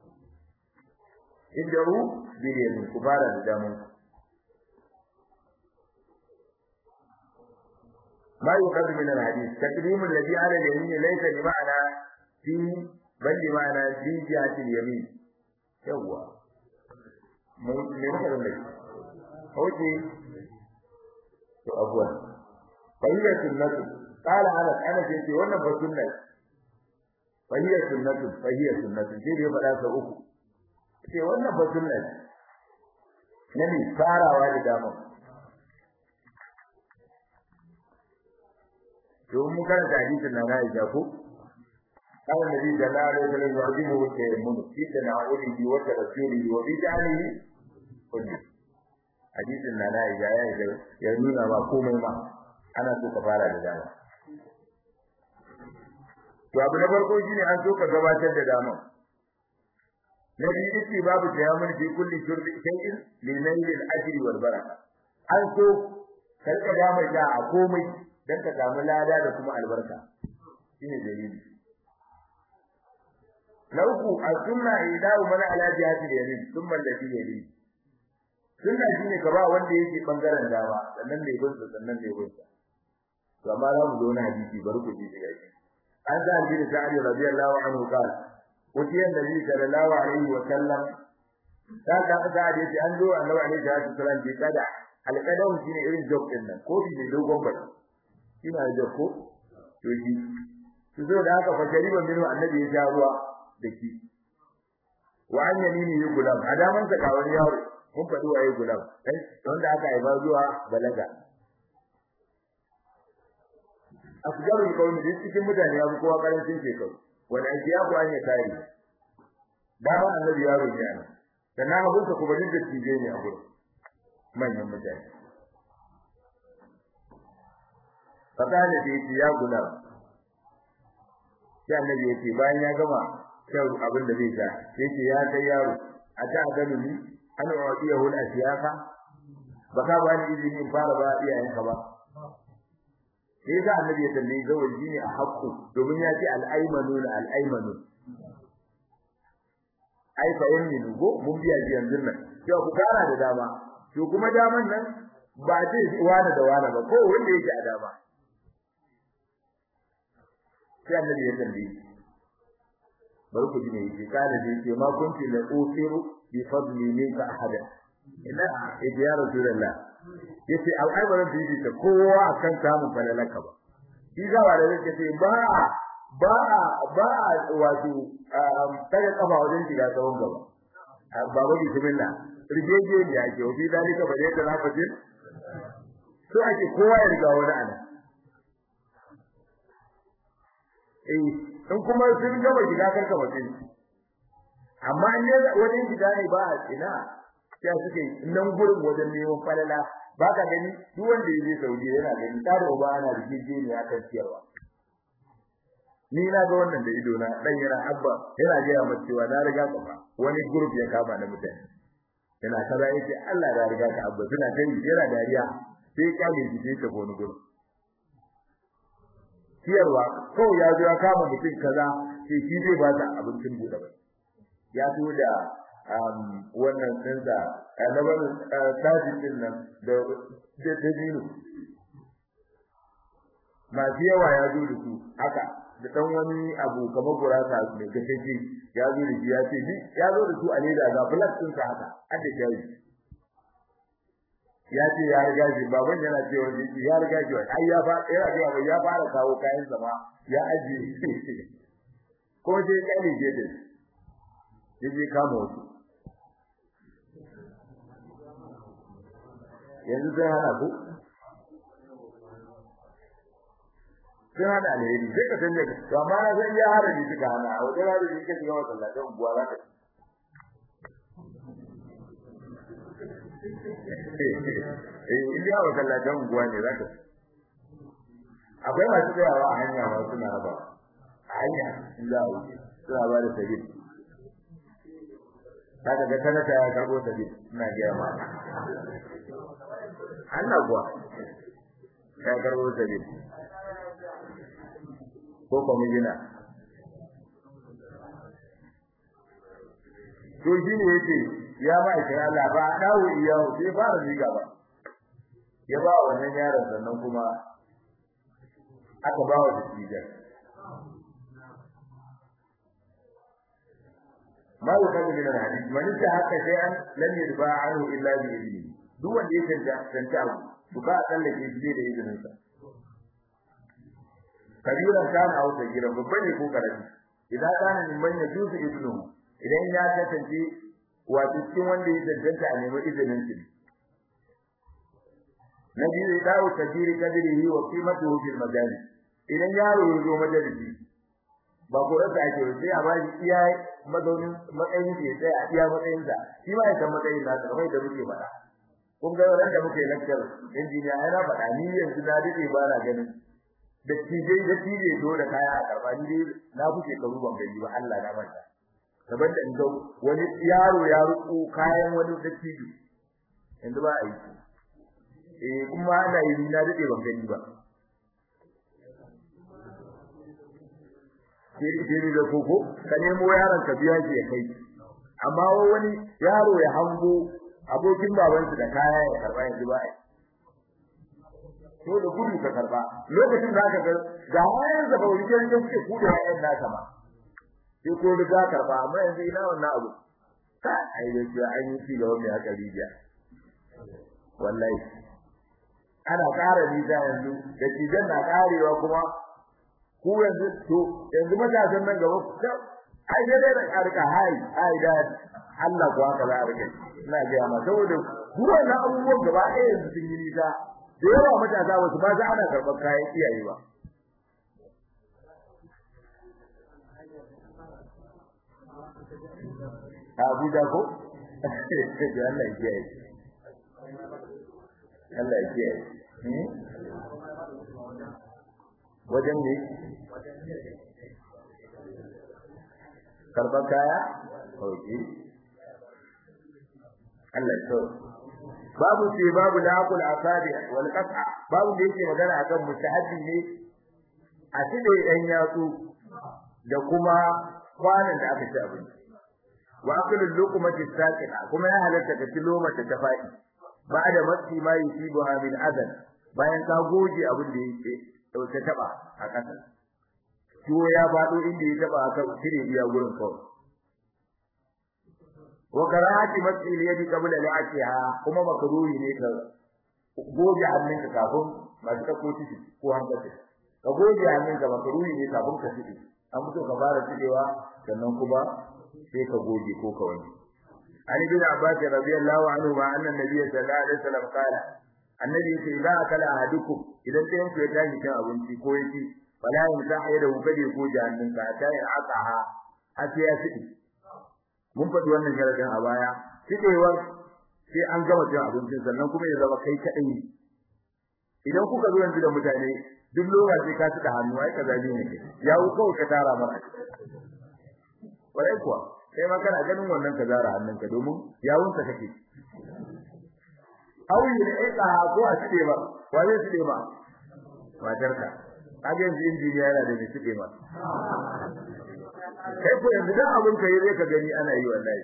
ibda ubile ne ku fara da daman ما يؤخذ من الحديث تقديم الذي على اليمين ليس بمعنى في بل بمعنى في جهة اليمين يوا me muka da mai hoji to abuwa fahiyar sunnatu qala ana ana ce ce wannan ba sunna fahiyar sunnatu fahiyar sunnatu sai da ya faɗa sa uku ce wannan ba sunna ne ne farawa da dama domin mun karanta hadisin nan Aisha ko قال النبي صلى الله عليه وسلم يعظمه التيمم في تناوله وترسوله وبجعله كله حديث ان لا Aisha ya nuna ba komai ma ana so ka fara da dama to abu na farko shine an so ka gabatar da dama na biyu ce babu tayammul fi kulli shurbi shay'in li nail al-ajri wal baraka an so karka dama da a komai dan ka samu lada da kuma albarka shine dalili na uku as-sunna idahu man ala jihati al-yamin thumma alladhi yali sunna shine ka ba wanda yake bangaren dama sannan ne gunsa sannan ne gunsa to amma za mu zo na hadisi bari ku ji shi gashi an sa bin sa'id radiyallahu anhu qala utiya nabi sallallahu alaihi wa sallam ta ka ga hadisi an zo annabi alaihi salatu wasallam bi kada alqadam shine irin job din nan ko bi dogon bai ina da ko to shi su zo da haka fajariban minu annabi ya ja ruwa da shi wa an yamini yi gulam a daman sa kawar yaro mun faɗi waye gulam dan wanda aka haifa zuwa balaga afjaru kawai da cikin mutane ya fi kowa karancin shekaru wani ake ya kuwa ya kare dama annabi yaro ne ana sannan abinsa kuma duk da tije ne a gurin manyan mutane fakale da yake ya gulam sai annabi yake bayan ya gama shan abin da zai sha yake ya kai yaro a ta gani ni an wadiya hul asiyaka baka ba ni izini in fara ba iyayenka ba sai ga annabi ya tambaye zawaji ne a hakku domin ya ce al-aymanu al-aymanu ai fa yin nugo mun biya ji yanzu nan to ku fara da dama to kuma daman nan ba ce wani da wani ba ko wanda yake a dama sai annabi ya tambaye bari ku ji ne yake kana da yake ma kunti la usiru bi fadli minka ahada ina ya rasulullah yace au ai bazan bibi ta kowa akan samun falalaka ba shi ga wanda yake ce ba ba ba wato tare kafa wajen shiga tsawon gaba baba bismillah rigeje ne yake wa bi dalika ba yadda na fadi so ake kowa ya riga wani ana eh in kuma sun gaba shiga karka mutum amma in ne wajen shiga ne ba a ina sai suke nan gurin wajen neman falala ba ka gani duk wanda ya je Saudi yana gani tare uba ana rigije ne akan ciyarwa ni na ga wannan da ido na dan yana abba yana ga ya mace cewa na riga ka fa wani group ya kama na mutane yana kaza yake Allah ya riga ka abba suna kai yana dariya sai ka ne ji ta wani group ciyarwa ko ya zo ya kama mutum kaza sai shi zai ba ta abincin bude bai ya zo da wannan dinsa annaban tajin din nan da da dino masu yawa ya zo da su haka da dan wani abu kamar gurasa mai gaskace ya zo da shi ya ce ni ya zo da su a leda ga plus din sa haka hadda shayi ya ce ya riga shi baban yana cewa shi ya riga shi ai ya fa ya riga ba ya fara kawo kayan sama ya aje ko sai kai ne je yaje kama wasu yanzu sai hana ku sai hana alheri sai ka sanya to amma na san ya hada ni suka hana a wajen hada ni kace ga masallacin unguwa za ka eh inda wa masallacin unguwa ne za ka akwai masu tsayawa a hanya ma suna raba a hanya in za a wuce suna ba da sabil kaga ga sanata ya karbo sabil ina ga ma Allah kuwa ya karbo sabil ko kwamijina to shi ne yake ya ba shi Allah ba dawo iyawo sai fara riga ba ya ba wannan yaron sannan kuma aka ba wa dattijan ma yuqadu min al-hadith man haka sai an lam yurba anhu illa bi idni duk wanda ya tanta tanta abu to ka tsallake shi da izinin sa kabiran kan au sagira babba ne ko karami idan kana min man yajuzu ibnu idan ya kasance wato cikin wanda ya tantance a nemi izinin shi na biyu ya dawo tajiri kadirihi wa qimatuhu fil majalis idan yaro ya zo majalisi ba ko rasa ake sai a ba shi iya mazaunin matsayin da ya tsaya a iya matsayin sa shi ma ya san matsayin sa kamar da muke faɗa kun ga ran da muke lecture injiniya ai na faɗa ni yanzu na dade ba na ganin da tije da tije zo da kaya a karba ni na kuke karu ban gani ba Allah na manta daban da inda wani yaro ya ruko kayan wani dattijo yanzu ba a yi eh kuma ana yi na dade ban gani ba kiri kiri da koko ka nemo yaron ka biya shi ya kai amma wani yaro ya hango abokin babansa da kaya ya karba yanzu ba ai to da gudu ka karba lokacin da aka ga ga wayan da bauri da suke kuda yayan naka ma sai ko da karba amma yanzu ina wannan abu ka ai da an yi ci gaba mai haka rijiya wallahi ana ƙara nisa yanzu da cijan na ƙarewa kuma ku yanzu to yanzu matasan nan gaba ai sai dai da ƙarƙa hai ai da Allah ko haka za a rike ina ga ma saboda duk wannan abubuwan gaba ɗaya yanzu sun yi nisa da yawa matasa wasu ba za ana karɓar kayan iyaye ba Abuja ko? Allah ya kiyaye. Allah ya kiyaye. Wajen ne? Karɓar kaya? Oke. Allah ya so. Babu ce babu laqul asabi wal qat'a babu da yake magana akan mustahabi ne a cide ɗan yatsu da kuma kwanan da aka ci abinci. Wa akulu luqmati saqina kuma ya halatta ka ci loma ta faɗi. ba'da masi ma yusibuha min adan bayan ka goge abin da yake dauke taba a kasa ciwo ya fado inda ya taba aka cire iya gurin kawai wa karahati masi yadi qabla la'atiha kuma makruhi ne ka goge hannunka kafin ba ka ko tishi ko hankali ka goge hannunka makruhi ne kafin ka tishi an fito ka fara tidewa sannan kuma sai ka goge ko ka wanke عن ابن عباس رضي الله عنهما أن النبي صلى الله عليه وسلم قال النبي إذا أكل أحدكم إذا أنت يمكن يتاجي كان أبنتي كويتي فلا يمسح يده كدي يكون جهنم حتى يعطها حتى يسئل mun faɗi wannan sharadin a baya sidewar sai an gama cin abincin sannan kuma ya zama kai kaɗai ne idan kuka zo yanzu da mutane duk lokaci ka suka hannu ai kaza ne ya kawai ka tara mara kwarai kuwa kai ma kana ganin wannan ka zara hannunka domin yawunka kake awi ne eka ko a cike ba wa zai cike ba matarka kage yanzu injiniya yana da cike ba kai ko yanzu dan abun kai zai ka gani ana yi wallahi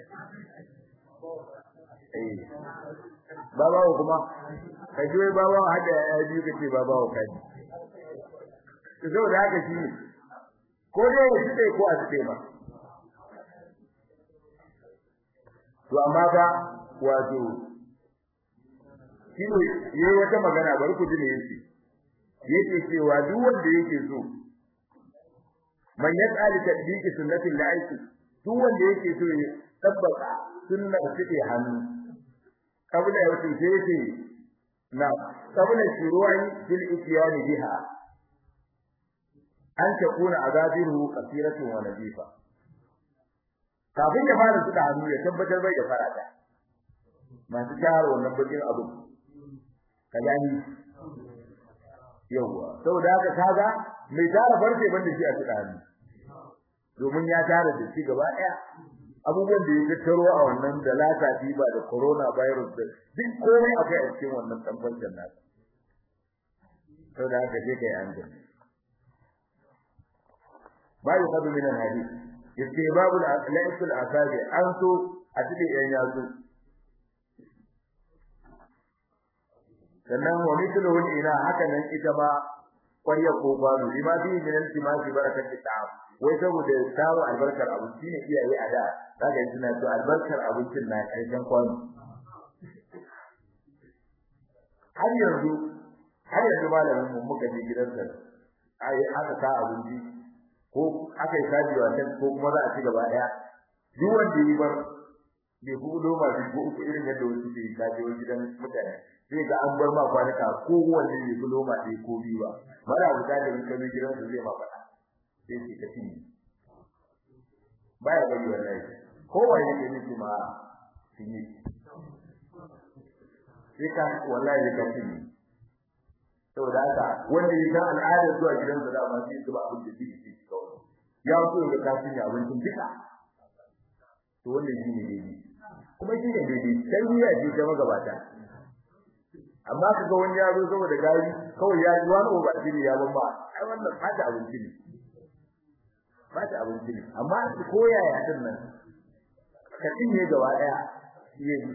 eh babawo kuma kai ji babawo hada ya ji kace babawo kai to saboda haka shi ko dai ya cike ko a cike ba to amma fa wato shine yayi wata magana bari ku ji ne yake yake cewa duk wanda yake so man yas'al tadbiqi sunnati al-aiki duk wanda yake so ya tabbata sunnar take hannu kabla ya wuce sai yake na kabla shuru'i bil ityan biha an takuna azabiru qasiratun wa nadifa kafin ya fara suka hannu ya tabbatar bai da farata masu taro wannan bakin abu ka gani yawa saboda haka kaga mai tara farce banda shi a suka hannu domin ya tara da shi gaba daya abubuwan da ya tattaro a wannan da lata ba da corona virus da duk komai akai a cikin wannan tambancin nasa saboda haka sai kai an gani ba yuqadu min al-hadith istibabul laisul asabi an so a cikin yan yazo sannan wa mithluhu ila haka nan ita ba ƙwarya ko kwano lima fi min al-timasi barakati ta'am wai saboda samu albarkar abinci ne iyaye a da zaka yi suna to albarkar abincin na ƙarshen kwano har yanzu har yanzu malamin mu muka je gidansa ai aka ka abinci ko aka yi kajiwa ta ko kuma za a ci gaba daya duk wanda yi bar bai hudo ma shi ko uku irin yadda wasu ke kajiwa gidan mutane sai ga an bar ma kwanaka ko wanda bai hudo ma dai ko biyu ba mara wuta da in kazo gidansa zai ma faɗa sai shi ka tini baya bari wallahi ko wani ne ne ma tini sai ka wallahi ka tini saboda haka wanda ya san al'adar zuwa gidansa da ba sai zuba abin da zai ci kawai ya so ga kafin ya abincin duka to wannan shine daidai kuma shi ne daidai tarbiyya ce ta magabata amma kaga wani ya zo saboda gari kawai ya ji wani ba shi ya ban ba ai wannan fata abinci ne fata abinci ne amma su koya ya din nan ka cinye gaba daya yayi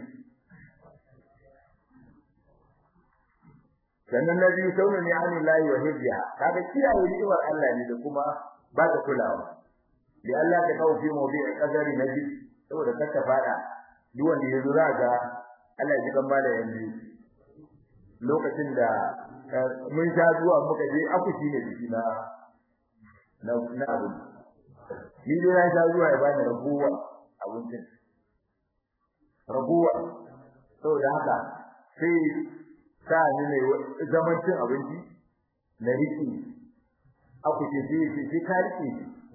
sannan na biyu sauna ne an lahi wa hijja kaga kiyaye ni'imar Allah ne da kuma ba ta kulawa li Allah ta kawo fi mawdi'i qadari nabi saboda kaka fada duk wanda yazo za ga Allah ya kan bada yanzu lokacin da mun sha zuwa muka je akushi ne biki na na na abu ni dai na sha zuwa ya bani rabuwa abincin rabuwa saboda haka sai sa ni ne zaman cin abinci na riki aku ce sai sai sai ka rike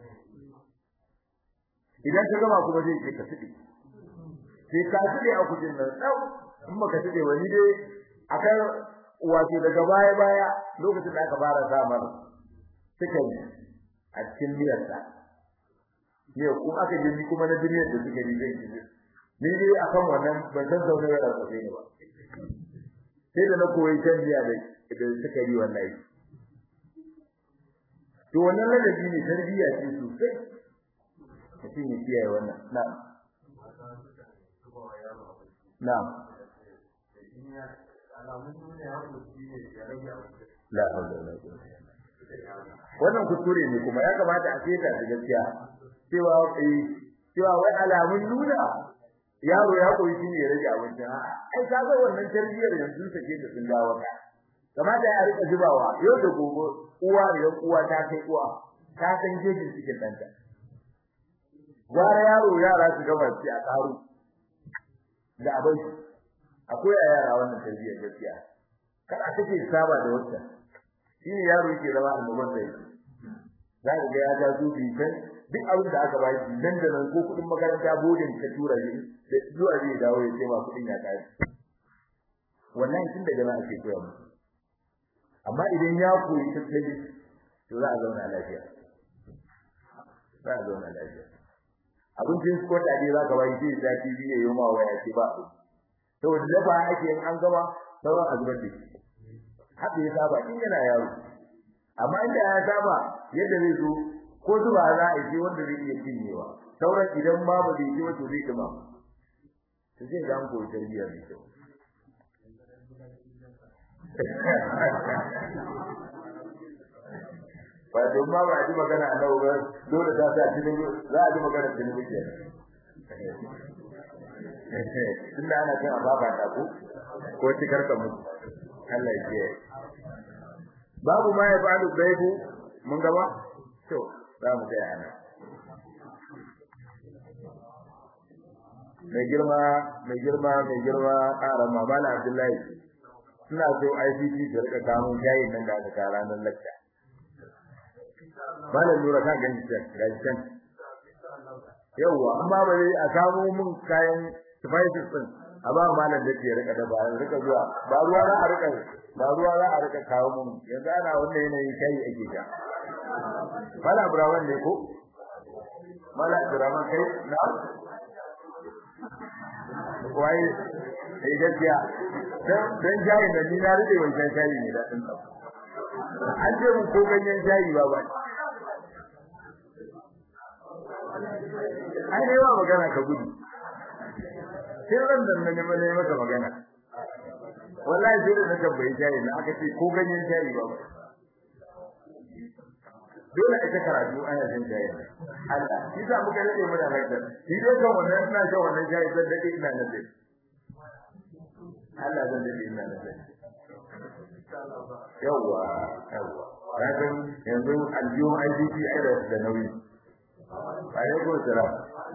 idan ka gama kuma zai ce ka tsidi sai ka tsidi aku jin nan dau in baka tsidi wani dai akan wato daga baya baya lokacin da aka fara samar suka yi a cikin miyar ta ne ko aka je ni kuma na duniyar da suka yi zai ji ni dai akan wannan ban san zaune da rasabe ne ba sai da na koyi tarbiya da da suka yi wallahi to wannan ladabi ne tarbiya ce sosai mutum ya kiyaye wannan na na la hawla wala quwwata wannan kuskure ne kuma ya kamata a seta da gaskiya cewa eh cewa wai alamun nuna yaro ya koyi shi ne ya rage abinci ai ka ga wannan tarbiyar yanzu take da sun dawo ka kamata ya rika zubawa yau da gobe uwa da uwa ta kai uwa ta san jejin cikin danta gwara yaro yara su gaba ci a karu da abin akwai a yara wannan tarbiyar gaskiya kada take saba da wata shi ne yaro yake zama annoban sai za ka ga ya ga zubi kan duk abin da aka bashi nan da nan ko kudin makaranta bodin ka tura shi da zuwa zai dawo ya ce ma kudin ya kai wannan tun daga nan ake koya musu amma idan ya koyi tattali to za a zauna lafiya za a zauna lafiya abincin su kwata ne za ka bayi sai da TV ya yi ma waya ce ba saboda dafa ake in an gama sauran azubar da shi haka ya saba in yana yaro amma inda ya saba yadda zai zo ko zuba za a yi wanda zai iya cinyewa sauran idan ma ba zai ci wato zai dima to zai ga an koyi tarbiyya mai kyau ba don ma ba a ji magana a nau ba dole ta sa cikin za a ji magana cikin wuce tunda ana kan a baba ta ko ko cikar ka mutu Allah ya ce babu ma ya fa'alu gaibu mun gaba to za mu tsaya nan mai girma mai girma mai girma ƙaran mamala Abdullahi suna so ICT da rika kamun shayin nan da aka kara ranar lakta malam nura ka gani ta gaji can yawa amma ba dai a samu mun kayan spices din a ba malam da ke rika da ba rika zuwa ba ruwa za a rika ba ruwa za a rika kawo mun yanzu ana wannan yanayin kai ake ta mala burawan ne ko mala burawan kai na wai sai gaskiya dan dan jayi da ni na rike wancan jayi ne da din an ce mun ko ganyen jayi ba ba ai dai ba magana ka gudu sai ran da nan ne mai maka magana wallahi sai da na tambayi jayi na aka ce ko ganyen jayi ba dole a ta karatu ana jin jayi Allah shi sa muka rike mu da hankali shi dai kan wannan ina shan wannan jayi zan dade ina nan dai Allah zan dade ina nan dai yawa yawa kafin yanzu aljihun IDP ai da da nauyi alaikum salam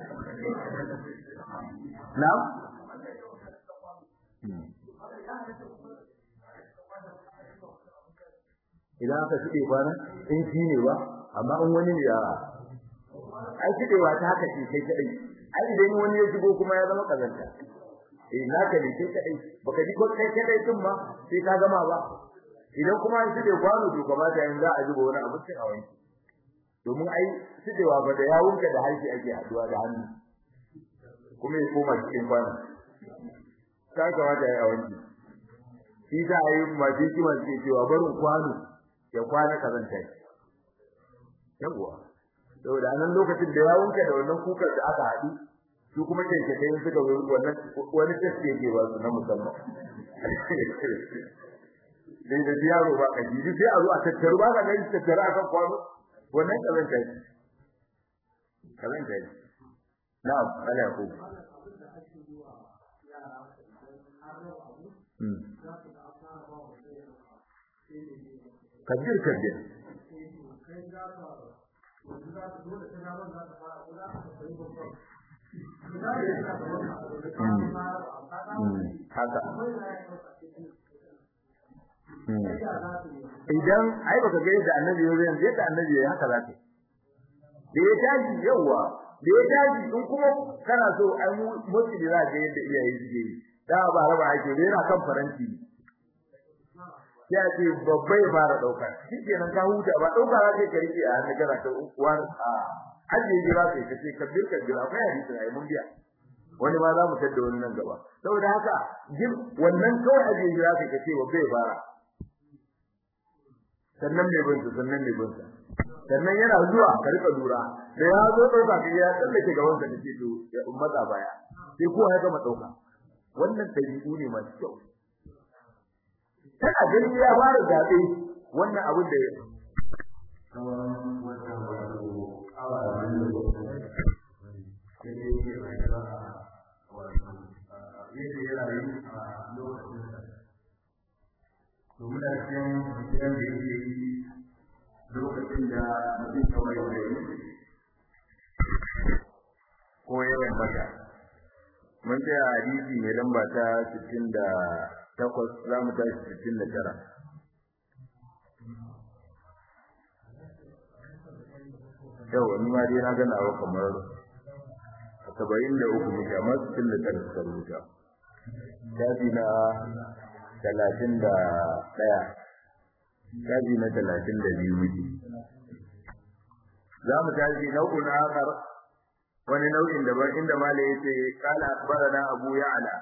na'am idan aka shige kwana in shi ne ba amma in wani ne ya ai shigewa ta haka ce kai kadai ai idan wani ya shigo kuma ya zama kazanta eh naka ne kai kadai baka ji ko kai kadai din ma sai ka gama ba idan kuma an shige kwano to kamata yanzu za a zuba wani abu sai a wanki domin ai shigewa ba da yawunka da harshe ake haduwa da hannu kuma ya koma cikin kwano ka kamata ya yi a wanki shi za a yi masu hikimar ke cewa barin kwano ya kwana kazanta yawwa saboda nan lokacin da ya wanka da wannan kukar da aka haɗu su kuma keke kai suka wannan wani test yake ba su na musamman dai da yaro ba kaji sai a zo a tattaru ba ka ga tattaru akan kwano wannan kazanta ne kazanta ne na'am ala ku kabir kabir haka idan ai baka ga yadda annabi ya yanzu yadda annabi ya haka zaka da ya tashi yawa da ya tashi in kuma kana so ai mutu da zaka yadda iyaye suke yi da ba raba ake da yana kan faranti ya ce babba ya fara dauka shikenan ka huta ba dauka za ka rike a hannun kana ta uwar a aje jira kai kace kabbir kabbir akwai hadisi ai mun biya wani ma za mu tada wani nan gaba saboda haka jin wannan kawai aje jira kai kace babba ya fara sannan mai bin sannan mai bin sannan yana zuwa ka rika lura da ya zo dauka ka ya tsallake gaban ka kace to ya ummata baya sai ko ya gama dauka wannan dabi'u ne masu kyau tana gani ya fara zabe wannan abin da ya domin da cikin gidan da yake yi lokacin da mutum kawai da yi ko yawan bata mun tsaya hadisi mai lamba ta 68 za mu tashi 69 yau wani ma dai na gana wa kamar saba'in da uku muke amma sittin da tara suka rubuta shafi na talatin da ɗaya shafi na talatin da biyu muke za mu tashi nau'in akar wani nau'in daban inda malai yace qala akhbarana abu ya'la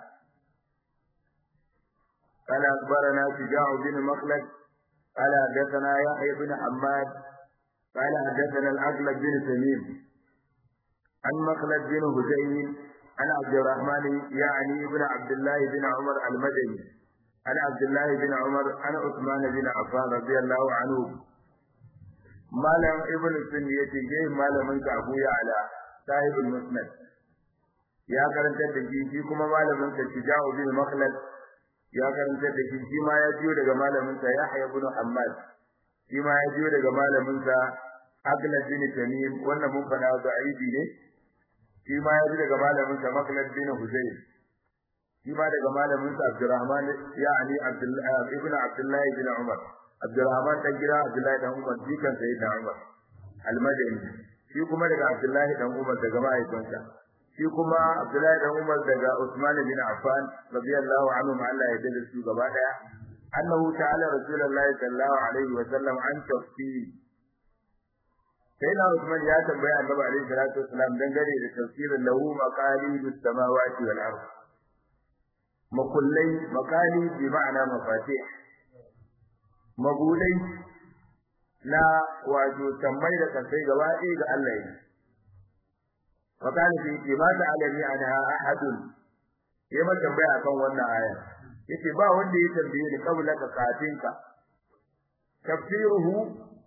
qala akhbarana shuja'u bin makhlad qala hadathana yahya bin hammad qala hadathana al-aqlab bin tamim an makhlad bin husayn an abd الرحمن يعني ابن عبد الله بن عمر المدني عن عبد الله بن عمر عن عثمان بن عفان رضي الله عنه malam ibn sun yace yayi malamin ka Abu Ya'la sahibul musnad ya karanta da shi shi kuma malamin sa Shija'u bin Makhlad ya karanta da shi shi ma ya jiyo daga malamin sa Yahya ibn Hammad shi ma ya jiyo daga malamin sa Aglad bin Tamim wannan mun fada da aibi ne shi ma ya jiyo daga malamin sa Makhlad bin Huzayl shi ma daga malamin sa Abdurrahman ya'ani Abdullah ibn Abdullah bin Umar Abdurrahman dan gida Abdullahi dan Umar jikan Sayyidina Umar Al-Madani shi kuma daga Abdullahi dan Umar daga mahaifinsa shi kuma Abdullahi dan Umar daga Usman bin Affan radiyallahu anhu ma Allah ya dade su gaba daya annahu ta'ala rasulullahi sallallahu alaihi wa sallam an tafsir Sayyidina Usman ya tambaya Annabi alaihi salatu wasallam dangane da tafsirin lahu maqalidus samawati wal ard makullai maqali bi ma'ana mafatih mabudai na wato tambayi da kasai gaba ɗaya ga Allah ne fakani fi ce ma ta alami anha ahadun ya ma tambaya akan wannan aya yace ba wanda ya tambaye ni kabla ka kafin ka tafsiruhu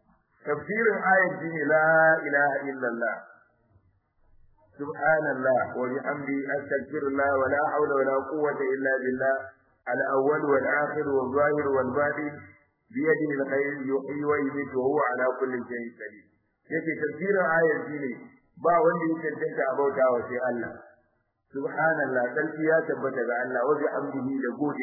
tafsirin ayat shine la ilaha illallah subhanallah wa bihamdi astaghfirullah wa la hawla wa la quwwata illa billah al-awwal wal akhir wal zahir wal batin بيده الخير يحيي ويميت وهو على كل شيء قدير yake tafsirin ayar shine ba wanda yake tantance abauta wa sai Allah subhanallah sarki ya tabbata ga Allah wa bihamdihi da gode